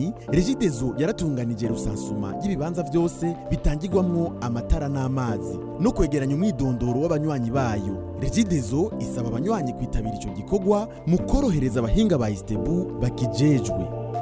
kabiri regidezo yaratunganije rusansuma y'ibibanza byose bitangirwamwo amatara n'amazi no kwegeranya umwidondoro w'abanywanyi bayo regidezo isaba abanywanyi kwitabira ico gikorwa mu korohereza abahinga ba istebu bakijejwe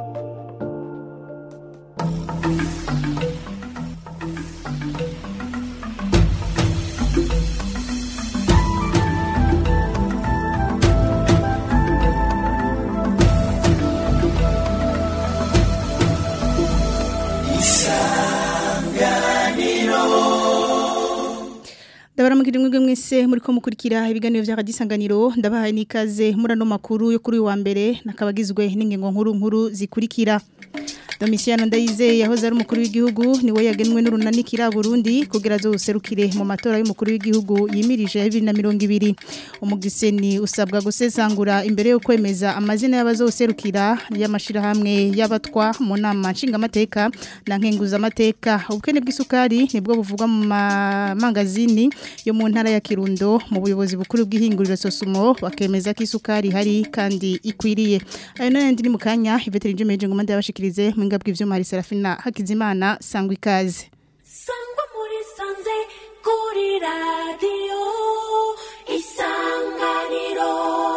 Ndabaramukira mwebwe mwese muri ko mukurikira ibiganiro vya radisanganiro ndabahaye nikaze murano makuru yo kuri uyu wa mbere nakabagizwe n'ingingo nkuru nkuru zikurikira Domitiano Ndayize yahoze ari umukuru w'igihugu niwe yagenwe n'urunanikira Burundi kugira zo userukire mu matora y'umukuru w'igihugu yimirije ya 2020 umugiseni usabwa gusesangura imbere yo kwemeza amazina y'abazoserukira y'amashira hamwe y'abatwa mu nama nshingamateka na nkenguza amateka ubukene bw'isukari nibwo buvugwa mu mangazini yo mu ntara ya Kirundo mu buyobozi bukuru bw'ihinguriro Sosumo bakemeza ko isukari hari kandi ikwiriye ayo nandi ni mukanya Iveteri Jumeje ngomande yabashikirize mwinga bw'ivyuma hari Serafina Hakizimana sangwa ikaze sangwa muri sanze kuri radio isanganiro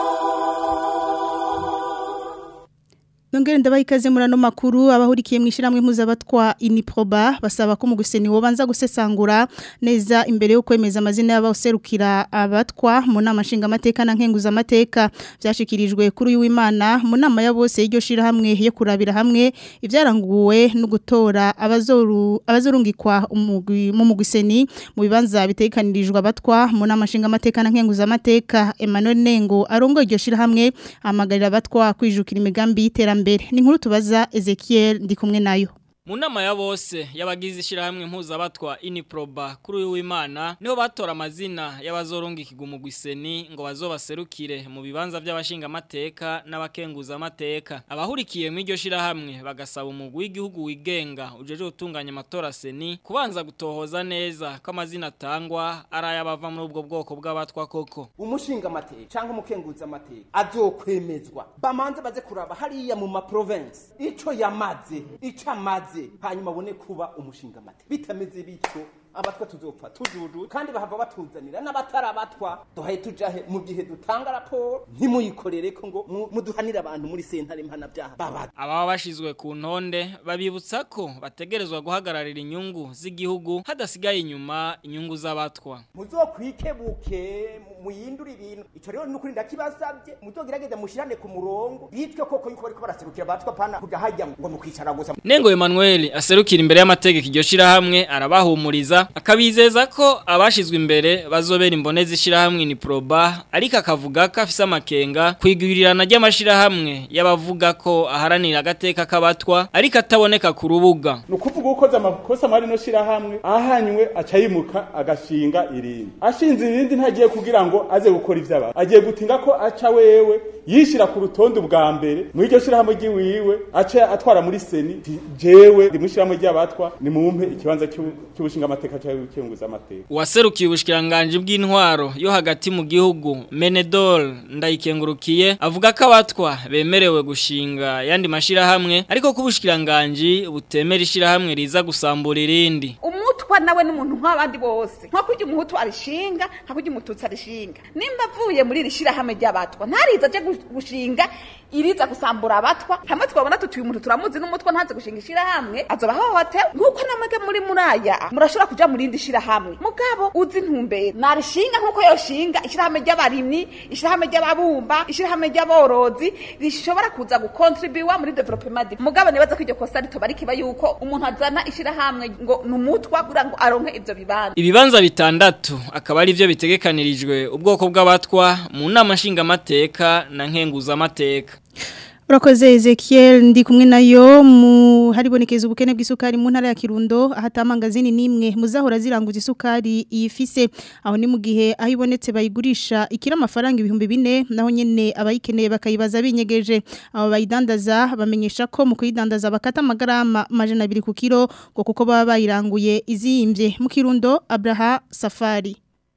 Nongere ndabaha ikaze muri ano makuru abahurikiye mu ishyirahamwe mpuzabatwa Iniproba basaba ko mu guseni wobanza gusesangura neza imbere yo kwemeza amazina y'abaserukira abatwa mu nama nshingamateka na nkenguza amateka byashikirijwe kuri uyu w'Imana mu nama ya bose y'iryo shirahamwe yo kurabira hamwe ivyaranguwe no gutora abazoru abazorungikwa umugwi mu muguseni mu bibanza bitekanirijwe abatwa mu nama nshingamateka na nkenguza amateka Emmanuel Nengo arongo iryo shirahamwe amagarira abatwa kwijukira imigambi y'iterambere mbere ni nkuru tubaza Ezekiel ndi kumwe nayo mu nama ya bose y'abagize ishyirahamwe mpuzabatwa iniproba kuri uyu w'imana niho batora amazina y'abazorungikirwa umugwiseni ngo bazobaserukire mu bibanza by'abashingamateka n'abakenguzamateka abahurikiye mu iryo shyirahamwe bagasaba umugwi w'igihugu wigenga ujeje gutunganya amatora seni kubanza gutohoza neza ko amazina atangwa ari ay'abava muri ubwo bwoko bw'abatwa koko umushingamateka cyangwa umukenguzamateka azokwemezwa bamanze baze kuraba hariya mu maprovensi ico yamaze ico amaze hanyuma abone kuba umushingamateka bitameze bityo abatwa tuzopfa tujuju kandi bahava batuzanira n'abatarabatwa duhaye tujahe mu gihe dutanga raporo ntimuyikorere ko ngo muduhanire abantu muri sentare mpanabyaha babaza ababa bashizwe ku ntonde babibutsa ko bategerezwa guhagararira inyungu z'igihugu hadasigaye inyuma inyungu z'abatwa muzokwikebuke muyindura ibintu ico rero nukuri ndakibasabye muzogerageza mushirane ku murongo bitwe koko yuko bariko baraserukira abatwa pana kuja hajya ngo mukwicara gusa Nengo Emmanuel aserukira imbere y'amategeko iryo shirahamwe arabahumuriza akabizeza ko abashizwe imbere bazobera imbonezi ishirahamwe ni proba ariko akavuga ko afise amakenga kwigurirana ry'amashirahamwe y'abavuga ko aharanira agateka k'abatwa ariko ataboneka ku rubuga nukuvuga ukoze amakosa mari no shirahamwe ahanywe acayimuka agashinga irindi ashinze irindi ntagiye kugira ngo aze gukora ivy'abantu agiye gutinga ko aca wewe yishira ku rutonde bwa mbere mu iryo shirahamwe ry'iwiwe aca atwara muri seni jewe ndi mu shirahamwe ry'abatwa ni mumpe ikibanza cy'ubushinga amateka cy'ubukenguza amateka uwaserukiye ubushikiranganje bw'intwaro yo hagati mu gihugu Menedol ndayikengurukiye avuga ko abatwa bemerewe gushinga yandi mashirahamwe ariko ko ubushikiranganje butemera ishirahamwe riza gusambura irindi umutwa nawe n'umuntu nk'abandi bose nko kujya umuhutu arishinga nka kujya umututsi arishinga nimba avuye muri iri shirahamwe ry'abatwa ntariza aje gushinga iriza gusambura abatwa hamwe twabona tutuye umuntu turamuzi n'umutwa ntaze gushinga ishirahamwe azoba hohotewe nk'uko namwe muri muraya murashobora kuja mu rindi shirahamwe mugabo uzi ntumbere narishinga nk'uko yoshinga ishirahamwe ry'abarimyi ishirahamwe ry'ababumba ishirahamwe ry'aborozi rishobora kuza gukontribuwa muri development mugabo nibaza ko iryo kosa ritoba rikiba yuko umuntu azana ishirahamwe ngo numutwa kugira ngo aronke ivyo bibanza ibibanza bitandatu akaba ari byo bitegekanirijwe ubwoko bw'abatwa mu nama nshingamateka na nkenguza amateka Urakoze Ezekiel ndi kumwe nayo mu haribonekeza ubukene bw'isukari mu ntara ya Kirundo ahatamangazini nimwe muzahora ziranguza isukari ifise aho ni mu gihe aho ibonetse bayigurisha ikira amafaranga ibihumbi bine naho nyene abayikeneye bakayibaza binyegeje abo bayidandaza bamenyesha ko mu kuyidandaza bakata amagarama majana 2 ku kilo ngo kuko baba bayiranguye izimbye mu Kirundo Abraha Safari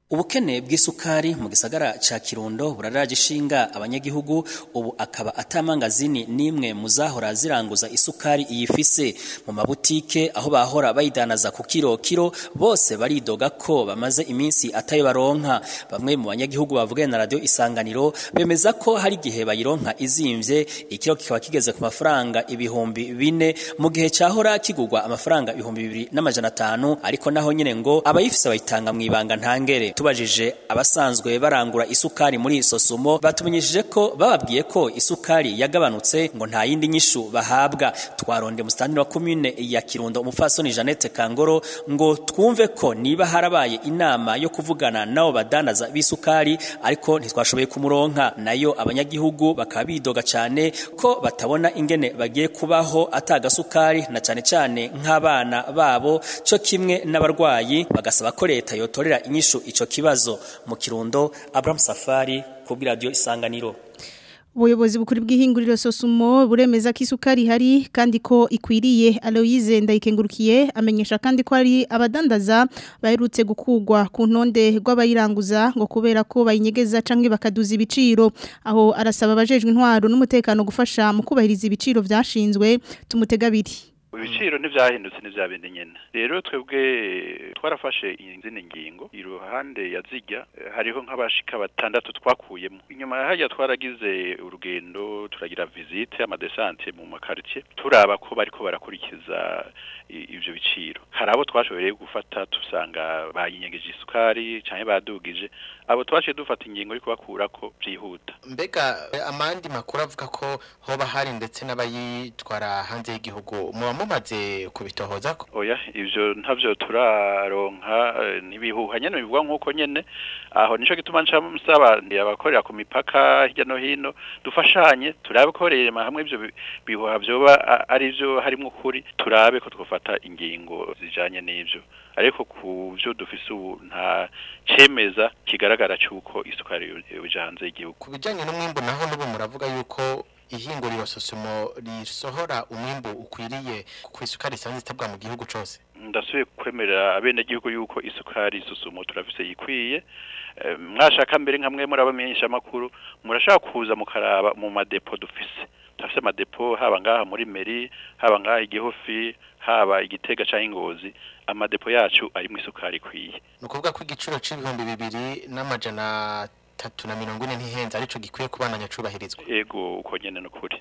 Ubukene bw'isukari mu gisagara ca Kirundo buraraje ishinga abanyagihugu ubu akaba atamangazini nimwe muzahora ziranguza isukari iyifise mu mabutike aho bahora bayidanaza ku kiro kiro bose baridoga ko bamaze iminsi atayo baronka bamwe mu banyagihugu bavuganye na radio isanganiro bemeza ko hari gihe bayironka izimvye ikiro kikaba kigeze ku mafaranga ibihumbi bine mu gihe cahora kigurwa amafaranga ibihumbi bibiri n'amajana atanu ariko naho nyene ngo abayifise bayitanga mw'ibanga ntangere tubajije abasanzwe barangura isukari muri isosumo batumenyesheje ko bababwiye ko isukari yagabanutse ngo nta yindi nyishu bahabwa twaronde mustani wa commune ya Kirundo umufasoni Janete Kangoro ngo twumve ko niba harabaye inama yo kuvugana nabo badanaza bisukari ariko ntitwashoboye kumuronka nayo abanyagihugu bakaba bidoga cyane ko batabona ingene bagiye kubaho atagasukari na cyane cyane nk'abana babo cyo kimwe n'abarwayi bagasaba ko leta yotorera inyishu ico kibazo mu Kirundo Abraham Safari ku radio Isanganiro Ubuyobozi bukuri bw'ihinguriro Sosumo buremeza ko isukari hari kandi ko ikwiriye Aloise ndayikengurukiye amenyesha kandi ko ari abadandaza baherutse gukugwa ku ntonde rw'abayiranguza ngo kubera ko bayinyegeza canke bakaduza ibiciro aho arasaba abajejwe intwaro n'umutekano gufasha mu kubahiriza ibiciro vyashinzwe tumutega biri ibiciro ntibyahindutse ntibyabindi nyine rero twebwe twarafashe izindi ngingo iruhande ya zijya hariho nk'abashika batandatu twakuyemo inyuma ya hajya twaragize urugendo turagira visite amadesante mu makaritsiye turaba ko bariko barakurikiza ibyo biciro hari abo twashoboye gufata tusanga bayinyegeje isukari cyangwa badugije abo twashoboye dufata ingingo yo kubakura ko byihuta mbega amandi makuru avuga ko hoba hari ndetse n'abayitwara hanze y'igihugu muba mumaze kubitohoza ko oya ivyo ntavyo turaronka ntibihuha nyene bivuga nk'uko nyene aho nico gituma nca nsaba ndi abakorera ku mipaka hirya no hino dufashanye turabe ko rema hamwe ivyo bihuha vyoba ari vyo harimwo ukuri turabe ko twofata ingingo zijanye n'ivyo ariko ku byo dufise ubu nta cemeza kigaragara cy'uko isukari yoja hanze y'igihugu ku bijyanye n'umwimbu naho n'ubu muravuga yuko ihinguriro sosumo risohora umwimbu ukwiriye ku isukari isanzwe itabwa mu gihugu cyose ndasubiye kwemerera abenegihugu yuko isukari isusumo turafise ikwiye mwashaka mbere nka mwe murabamenyesha amakuru murashaka kuza mukaraba mu madepo dufise turafise amadepo haba ngaha muri meri haba ngaha igihofi haba igitega cyangwa ingozi amadepo yacu arimo isukari ikwiye ni ukuvuga ko igiciro c'ibihumbi bibiri n'amajana atatu na mirongo ine ntihenze arico gikwiye kubandanya cubahirizwa yego uko nyene n'ukuri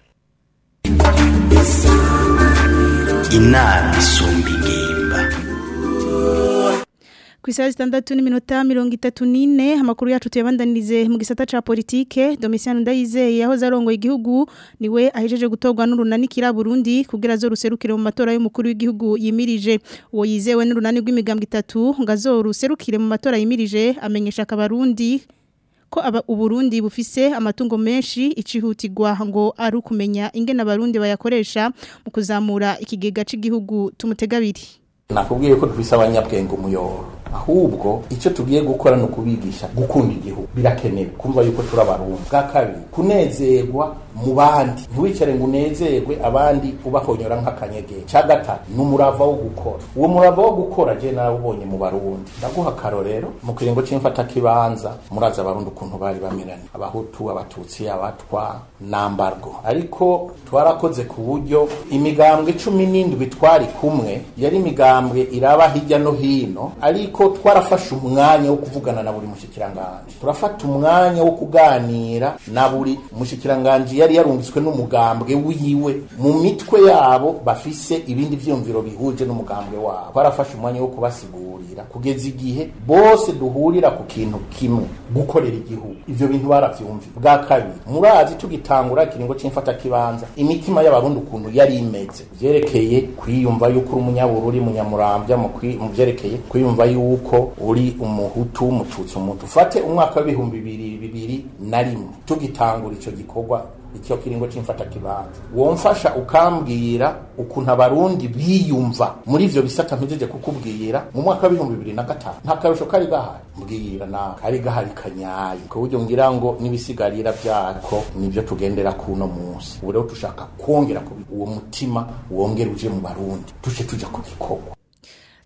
inama isumba ingimba ku isaha zitandatu n'iminota mirongo itatu n'ine amakuru yacu tuyabandanirize mu gisata ca politike Domitiano Ndayizeye yahoze arongoye igihugu niwe ahejeje gutorwa n'urunani kira Burundi kugira zo ruserukire mu matora y'umukuru w'igihugu yimirije uwo yizewe n'urunani rw'imigambwe itatu ngo azoruserukire mu matora yimirije amenyesha akabarundi ko aba uburundi bufise amatungo menshi icihutirwa ngo ari ukumenya ingene abarundi bayakoresha mu kuzamura ikigega c'igihugu tumutegabiri nakubwiye ko dufise abanyabwenge umuyoro ahubwo icyo tugiye gukora ni ukubigisha gukunda igihugu birakenewe kumva yuko turi abarundi bwa kabiri kunezerwa mu bandi ntiwicare ngo unezerwe abandi ubahonyora nk'akanyegera cya gatatu ni umurava wo gukora uwo murava wo gukora je narawubonye mu barundi ndaguha akarorero mu kiringo c'imfatakibanza murazi abarundi ukuntu bari bameranye abahutu abatutsi abatwa nambargo ariko twarakoze ku buryo imigambwe cumi n'indwi twari kumwe yari imigambwe iraba hirya no hino ariko twarafashe umwanya wo kuvugana na buri mushikiranganje turafata umwanya wo kuganira na buri mushikiranganje yari yarungitswe n'umugambwe wiwe mu mitwe yabo bafise ibindi vyumviro bihuje n'umugambwe wabo twarafashe umwanya wo kubasigurira kugeza igihe bose duhurira ku kintu kimwe gukorera igihugu ivyo bintu baravyumvira bwa kabiri murazi tugitangura ikiringo c'imfata kibanza imitima y'abarundi ukuntu yari imeze vyerekeye kwiyumva yuko uri umunyabururi munyamuramvya mu vyerekeye kwiyumva yuko uri umuhutu umututsi umuntu ufate umwaka w'ibihumbi bibiri bibiri na rimwe tugitangura ico gikorwa icyo kiringo c'imfata kibanza womfasha ukambwira ukuntu abarundi biyumva muri ivyo bisata mpejeje kukubwira mu mwaka w'ibihumbi bibiri na gatanu nta karusho kari gahari mbwira nawe kari gahari kanyaye ku buryo ngira ngo n'ibisigarira vyako nivyo tugendera kuno munsi ubu rero tushaka kwongera uwo mutima wongera uje mu barundi tuce tuja ku gikorwa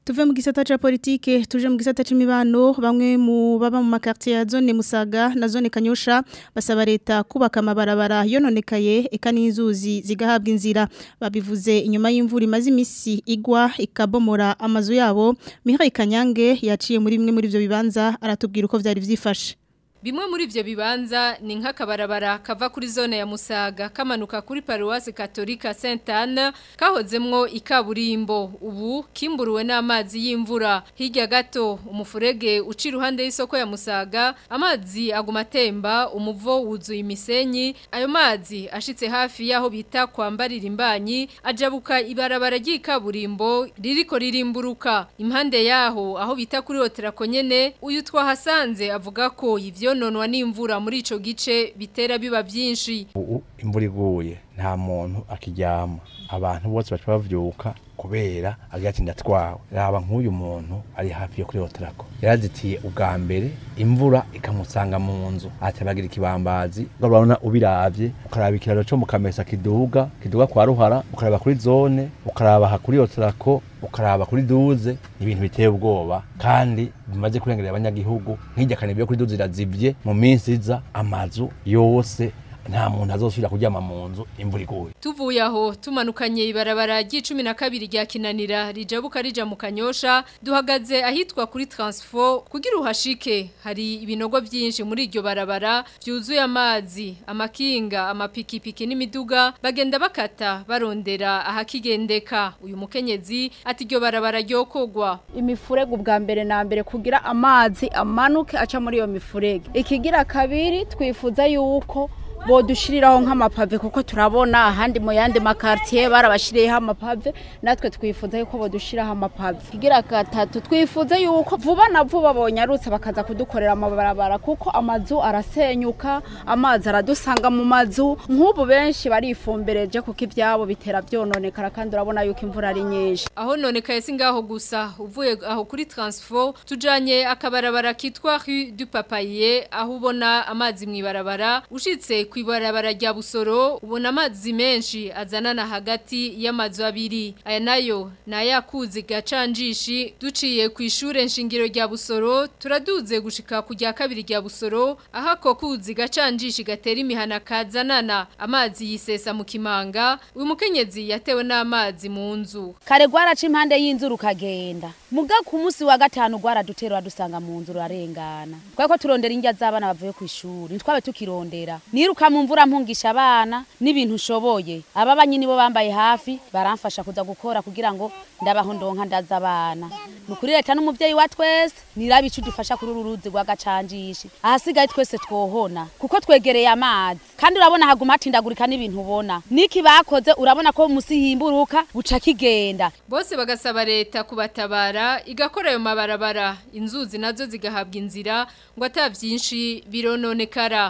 Tuve mu gisata cha politike tuje mu gisata c'imibano bamwe mu baba mu makartier ya zone Musaga na zone Kanyosha basaba leta kubaka amabarabara yononekaye eka n'inzuzi zigahabwa inzira babivuze inyuma y'imvura imaze imisi igwa ikabomora amazu yabo Mihaye Kanyange yaciye muri bimwe muri ivyo bibanza aratubwira uko vyari vyifashe Bimwe muri ivyo bibanza ni nk'akabarabara kava kuri zone ya Musaga kamanuka kuri Paroisse Katolika Sainte Anne kahozemwo ikaburimbo ubu kimburuwe n'amazi y'imvura hirya gato umufurege uci iruhande y'isoko ya Musaga amazi aguma atemba umuvo wuzuye imisenyi ayo mazi ashitse hafi yaho bita kwambarira imbanyi ajabuka ibarabara ry'ikaburimbo ririko ririmburuka impande yaho aho bita kuri hotera konyene uyu twahasanze avuga ko ivyo nonwa n'imvura muri ico gice bitera biba byinshi ubu imvura iguye nta muntu akiryama abantu bose baca bavyuka kubera agira ati ndatwawe raba nk'uyu muntu ari hafi yo kuri hoterako yarazitiye ubwa mbere imvura ikamusanga mu nzu atabagira ikibambazi urabona ubiravye ukaraba ikiraro co mu kamesa kiduga kiduga kwa ruhara ukaraba kuri zone ukaraba ha kuri hoterako ukaraba kuri duze ibintu biteye ubwoba kandi bimaze kurengerera abanyagihugu nk'irya kane byo kuri duze irazivye mu minsi iza amazu yose nta muntu azosubira kuryama mu nzu imvura iguye tuvuye aho tumanukanye ibarabara ry'icumi na kabiri rya kinanira rijabuka rija mu kanyosha duhagaze ahitwa kuri transfo kugira uhashike hari ibinogo byinshi muri iryo barabara byuzuye amazi amakinga amapikipiki n'imiduga bagenda bakata barondera ahakigendeka uyu mukenyezi ati iryo barabara ryokogwa imifurege ubwa mbere na mbere kugira amazi amanuke aca muri iyo mifurege ikigira kabiri twifuza yuko bodushiriraho nk'amapave kuko turabona ahandi mu yandi makartier barabashiriyeho amapave natwe twifuza yuko bodushiraho amapave kigira gatatu twifuza yuko vuba na vuba bonyarutse bakaza kudukorera amabarabara kuko amazu arasenyuka amazi aradusanga mu mazu nk'ubu benshi barifumbereje kuko ivyabo bitera vyononekara kandi urabona yuko imvura ari nyinshi aho nonekaye si ngaho gusa uvuye aho kuri transfo tujanye akabarabara kitwa rue du papaye aho ubona amazi mwibarabara ushitse kwibarabara rya busoro ubona amazi menshi azanana hagati y'amazu abiri aya nayo nayakuzi gacanjishi duciye ku ishure nshingiro rya busoro turaduze gushika ku rya kabiri rya busoro aho ako kuzi gacanjishi gatera imihana kazanana amazi yisesa mu kimanga uyu mukenyezi yatewe n'amazi mu nzu kare gwaraca impande y'inzu rukagenda muga ku munsi wa gatanu gwaradutera dusanga mu nzu rurarengana twako turondera indya z'abana bavuye ku ishuri twabe tukirondera niruka mu mvura mpungisha abana n'ibintu ushoboye aba banyine bo bambaye hafi baramfasha kuza gukora kugira ngo ndabaho ndonka ndaza abana nukuri leta n'umuvyeyi wa twese nirabe ico dufasha kuri uru ruzi rwa gacanjishi ahasigaye twese twohona kuko twegereye amazi kandi urabona haguma hatindagurika n'ibintu ubona niki bakoze urabona ko musi himburuka buca kigenda bose bagasaba leta kubatabara igakora ayo mabarabara inzuzi nazo zigahabwa inzira ngo ata vyinshi birononekara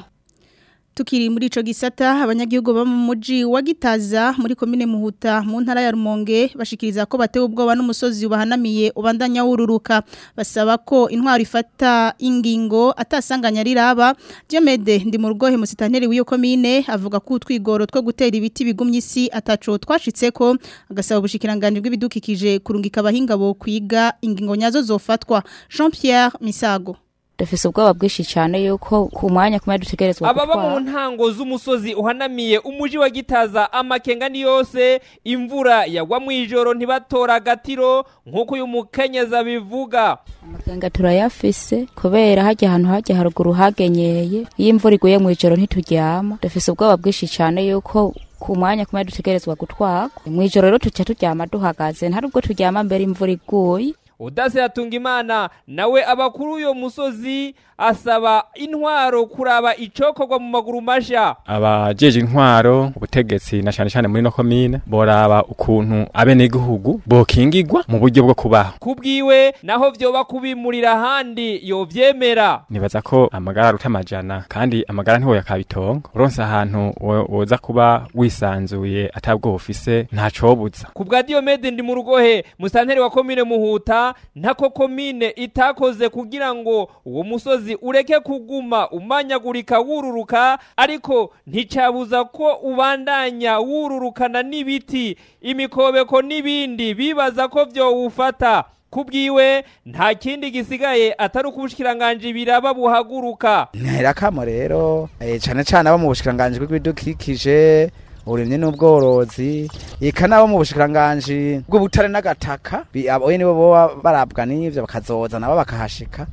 Tukiri muri ico gisata abanyagihugu ba mu muji wa Gitaza muri komine Muhuta mu ntara ya Rumonge bashikiriza ko batewe ubwoba n'umusozi ubahanamiye ubandanya wururuka basaba ko intwaro ifata ingingo atasanganya riraba Diomede ndi mu rugohe musitanteri w'iyo komine avuga ko utwigoro two gutera ibiti bigumye isi ataco twashitseko agasaba ubushikiranganje bw'ibidukikije kurungika abahinga bo kwiga ingingo nyazo zofatwa Jean Pierre Misago dufise ubwoba bwinshi cyane yuko ku mwanya kumwe dutegerezwa ababa mu ntango z'umusozi uhanamiye umuji wa gitaza amakenga ni yose imvura yagwa mu ijoro ntibatora agatiro nk'uko uyu mukenyezi abivuga amakenga turayafise kubera hajya ahantu hajya haruguru hagenyeye iyo imvura iguye mu ijoro ntituryama dufise ubwoba bwinshi cyane yuko ku mwanya kumwe dutegerezwa gutwagwa mu ijoro rero tuca turyama duhagaze nta nubwo turyama mbere imvura iguye udase yatunga imana nawe abakuru uyo musozi asaba intwaro kuraba icokorwa mu maguru masha abajeje intwaro ubutegetsi na cyane cyane muri no komine boraba ukuntu abenegihugu bokingirwa mu buryo bwo kubaho kubwiwe naho vyoba kubimurira ahandi yovyemera nibaza ko amagara aruta amajana kandi amagara ntiwo yakabitongo uronse ahantu woza kuba wisanzuye atabwo ufise ntacobuza ku bwa Diomede ndi mu rugohe musanteri wa komine muhuta ntako komine itakoze kugira ngo uwo musozi ureke kuguma umanyagurika wururuka ariko nticabuza ko ubandanya wururukana n'ibiti imikobeko n'ibindi bibaza ko vyowufata kubwiwe nta kindi gisigaye atari ukubushikiranganje biraba buhaguruka ntera kamo rero eh, cane cane abo mu bushikiranganje bw'ibidukikije uburimyi n'ubworozi eka nabo mu bushikiranganje bw'ubutare n'agataka bi- abo nibo boba barabwa n'ivyo bakazoza nabo bakahashika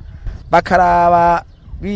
bakaraba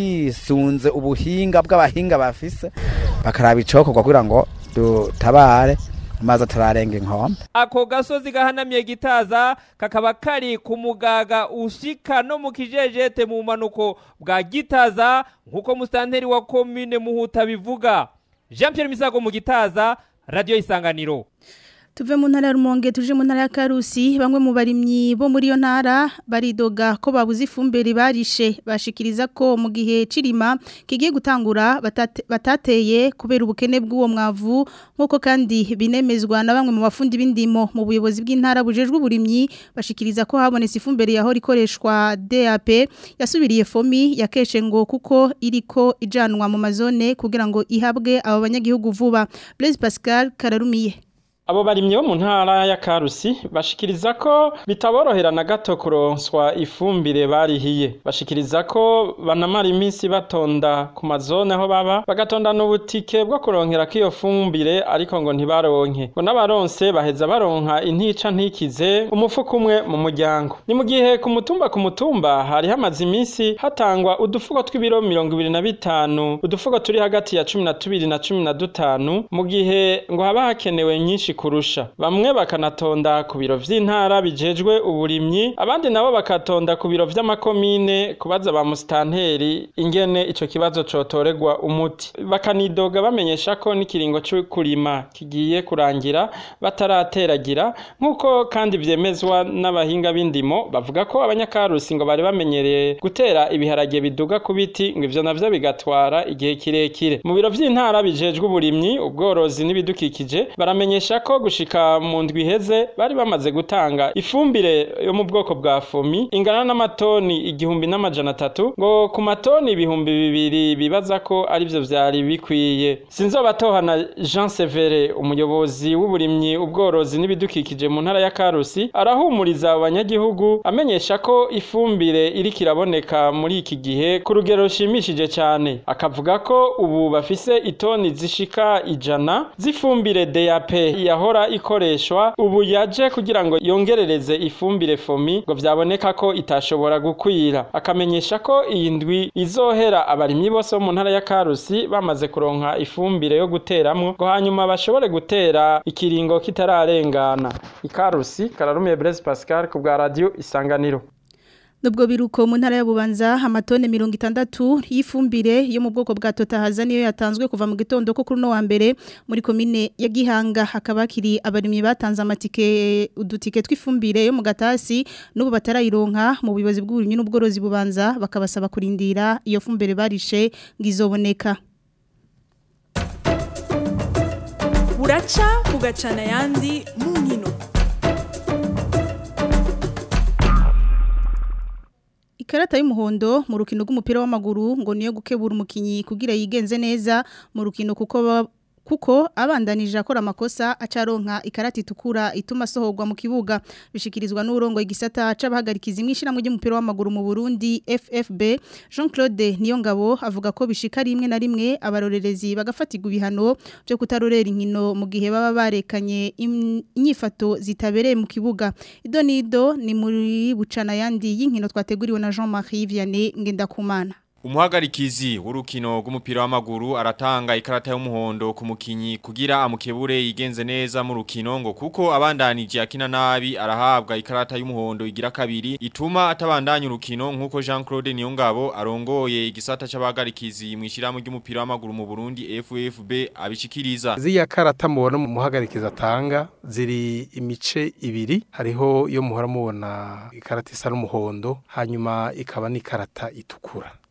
bisunze ubuhinga bw'abahinga bafise bakaraba icokorwa kugira ngo dutabare amazi atararenga inkombe ako gasozi gahanamye gitaza kakaba kari ku mugaga ushika no mu kijejete mu manuko bwa gitaza nk'uko musitanteri wa komine muhuta bivuga jean pierre misago mu gitaza radiyo isanganiro Tuve mu ntara ya Rumonge tuje mu ntara ya Karusi bamwe mu barimyi bo muri yo ntara baridoga ko babuze ifumbire barishe bashikiriza ko mu gihe cirima kigiye gutangura batate, batateye kubera ubukene bw'uwo mwavu nkuko kandi binemezwa na bamwe mu bafundi b'indimo mu buyobozi bw'intara bujejwe uburimyi bashikiriza ko habonetse ifumbire yahora ikoreshwa DAP yasubiriye fomi yakeshe ngo kuko iriko ijanwa mu mazone kugira ngo ihabwe abo banyagihugu vuba Blaise Pascal Kararumiye Abo barimye bo mu ntara ya Karusi bashikiriza ko bitaborohera na gato kuronswa ifumbire barihiye. Bashikiriza ko banamara iminsi batonda ku mazone aho baba bagatonda n'ubutike bwo kuronkera k'iyo fumbire ariko ngo ntibaronke. Ngo n'abaronse baheza baronka intica ntikize umufuko umwe mu muryango. Ni mu gihe ku mutumba ku mutumba hari hamaze iminsi hatangwa udufuko tw'ibiro mirongo ibiri na bitanu udufuko turi hagati ya cumi na tubiri na cumi na dutanu mu gihe ngo haba hakenewe nyinshi kurusha bamwe bakanatonda ku biro vy'intara bijejwe uburimyi abandi nabo bakatonda ku biro vy'amakomine kubaza ba musitanteri ingene ico kibazo cotoregwa umuti bakanidoga bamenyesha ko n'ikiringo cyo kurima kigiye kurangira batarateragira nk'uko kandi vyemezwa n'abahinga b'indimo bavuga ko abanyakarusi ngo bari bamenyereye gutera ibiharage biduga ku biti ngo ivyo navyo bigatwara igihe kirekire mu biro vy'intara bijejwe uburimyi ubworozi n'ibidukikije baramenyesha ko gushika mu ndwi iheze bari bamaze gutanga ifumbire yo mu bwoko bwa fomi ingana n'amatoni igihumbi n'amajana atatu ngo ku matoni ibihumbi bibiri bibaza ko arivyo vyari bikwiye sinzobatohana Jean Severe umuyobozi w'uburimyi ubworozi n'ibidukikije mu ntara ya Karusi arahumuriza abanyagihugu amenyesha ko ifumbire iri kiraboneka muri iki gihe ku rugero rushimishije cyane akavuga ko ubu bafise itoni zishika ijana z'ifumbire DAP yahora ikoreshwa ubu yaje kugira ngo yongerereze ifumbire fomi ngo vyaboneka ko itashobora gukwira akamenyesha ko iyi ndwi izohera abarimyi bose bo mu ntara ya Karusi bamaze kuronka ifumbire yo guteramwo ngo hanyuma bashobore gutera ikiringo kitararengana ikarusi kararumiye Blaise Pascal ku bwa radio isanganiro Nubwo biruko mu ntara ya Bubanza amatone 60 y'ifumbire yo mu bwoko bwa Totahaza niyo yatanzwe kuva mu gitondo ko kuri no wa mbere muri komine ya Gihanga hakaba kiri abarimyi batanze amatike udutike tw'ifumbire yo mu gatasi n'ubu batarayironka mu buyobozi bw'uburimyi n'ubworozi bubanza bakabasaba kurindira iyo fumbire barishe ngizoboneka buraca bugacana yandi mu nkino Ikarata y'umuhondo mu rukino rw'umupira w'amaguru ngo niyo gukebura umukinyi kugira yigenze neza mu rukino kuko ba- kuko abandanije akora amakosa acaronka ikarata itukura ituma sohorwa mu kibuga bishikirizwa n'urongo igisata c'abahagarikiza imwishiramu ry'umupira w'amaguru mu Burundi FFB Jean-Claude Niyongabo avuga ko bishika rimwe na rimwe abarorerezi bagafatirwa ibihano byo kutarorera inkino mu gihe baba barekanye im- inyifato zitabereye mu kibuga idonido ni muri bucana yandi y'inkino twateguriwe na Jean-Marie Vianney Ngendakumana Umuhagarikizi w'urukino rw'umupira w'amaguru aratanga ikarata y'umuhondo ku mukinyi kugira amukebure yigenze neza mu rukino ngo kuko abandanije akina nabi arahabwa ikarata y'umuhondo igira kabiri ituma atabandanya urukino nkuko Jean-Claude Niyongabo arongoye igisata c'abahagarikizi mwishiramu ry'umupira w'amaguru mu Burundi FFB abishikiriza Ziriya karata mubona mu muhagarikiza atanga ziri imice ibiri hariho iyo muhora mubona ikarata isa n'umuhondo hanyuma ikaba n'ikarata itukura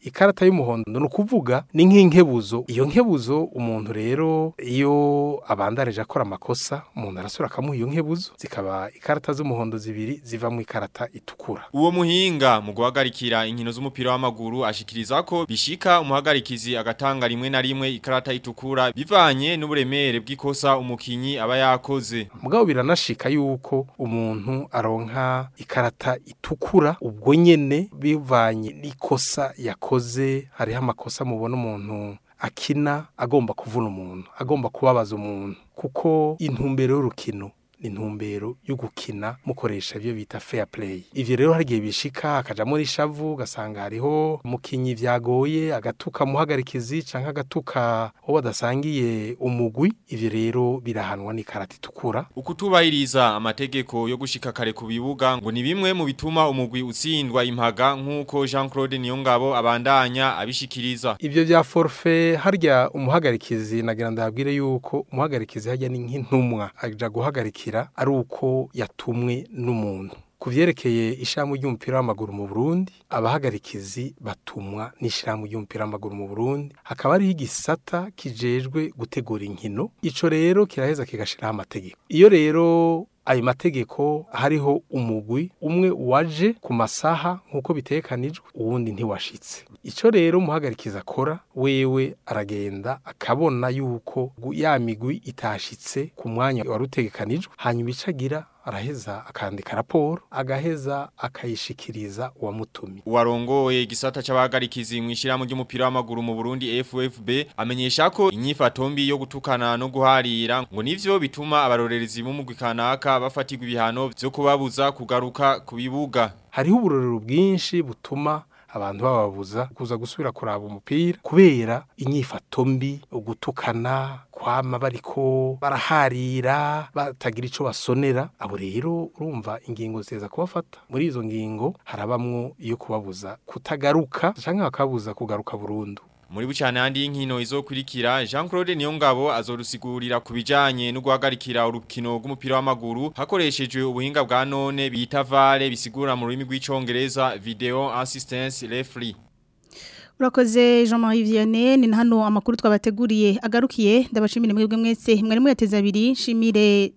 ikarata y'umuhondo ni ukuvuga ni nk'inkebuzo iyo nkebuzo umuntu rero iyo abandarije akora amakosa umuntu arasura akamuha iyo nkebuzo zikaba ikarata z'umuhondo zibiri ziva mu ikarata itukura Uwo muhinga mu guhagarikira inkino z'umupira w'amaguru ashikiriza ko bishika umuhagarikizi agatanga rimwe na rimwe ikarata itukura bivanye n'uburemere bw'ikosa umukinyi aba yakoze. mugabo biranashika yuko umuntu aronka ikarata itukura ubwo nyene bivanye n'ikosa yakoze hariho amakosa mubona umuntu akina agomba kuvuna umuntu agomba kubabaza umuntu kuko intumbero y'urukino ni intumbero yo gukina mukoresha ibyo bita fair play ivyo rero hari igihe bishika akajamo rishavu ugasanga hariho umukinyi vyagoye agatuka muhagarikizi canke agatuka uwo badasangiye umugwi ivyo rero birahanwa n'ikarata itukura Ukutubahiriza amategeko yo gushika kare ku bibuga ngo ni bimwe mu bituma umugwi utsindwa impaga nk'uko Jean-Claude Niyongabo abandanya abishikiriza. ivyo vya forfait harya umuhagarikizi nagira ndabwire yuko umuhagarikizi harya ni nk'intumwa aja guhagarikira ari uko yatumwe n'umuntu ku vyerekeye ishirahamwe ry'umupira w'amaguru mu Burundi abahagarikizi batumwa n'ishirahamwe ry'umupira w'amaguru mu Burundi hakaba hariho igisata kijejwe gutegura inkino ico rero kiraheza kigashiraho amategeko iyo rero ayo mategeko hariho umugwi umwe waje ku masaha nk'uko bitekanijwe uwundi ntiwashitse icyo rero umuhagarikiza akora wewe aragenda akabona yuko ya migwi itashitse ku mwanya wari utegekanijwe hanyuma icyo agira araheza akandika raporo agaheza akayishikiriza uwamutumye Uwarongoye igisata c'abahagarikizi mu ishirahamwe ry'umupira w'amaguru mu Burundi FFB amenyesha ko inyifato mbi yo gutukana no guharira ngo nivyo bituma abarorerezi b'umugwi kanaka bafatirwa ibihano vyo kubabuza kugaruka ku bibuga. hariho uburorero bwinshi butuma abantu bababuza kuza gusubira kuraba umupira kubera inyifato mbi ugutukana kwama bariko baraharira batagira ico basonera abo rero urumva ingingo ziteza kubafata muri izo ngingo harabamwo iyo kubabuza kutagaruka canke bakabuza kugaruka burundu Muri bucane handi y'inkino izokurikira Jean-Claude Niyongabo azorusigurira ku bijanye no guhagarikira urukino rw'umupira w'amaguru hakoreshejwe ubuhinga bwa none bita VAR bisigura mu rurimi rw'icongereza video assistance referee. Urakoze Jean-Marie Vianney ni hano amakuru twabateguriye agarukiye ndabashimira mwebwe mwese mwari muyateza abiri shimire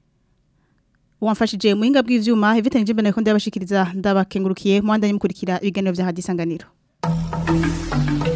wamfashije muhinga bw'ivyuma Evita Njimbe nako ndabashikiriza ndabakengurukiye muhandanye mukurikira ibiganiro vya hadisanganiro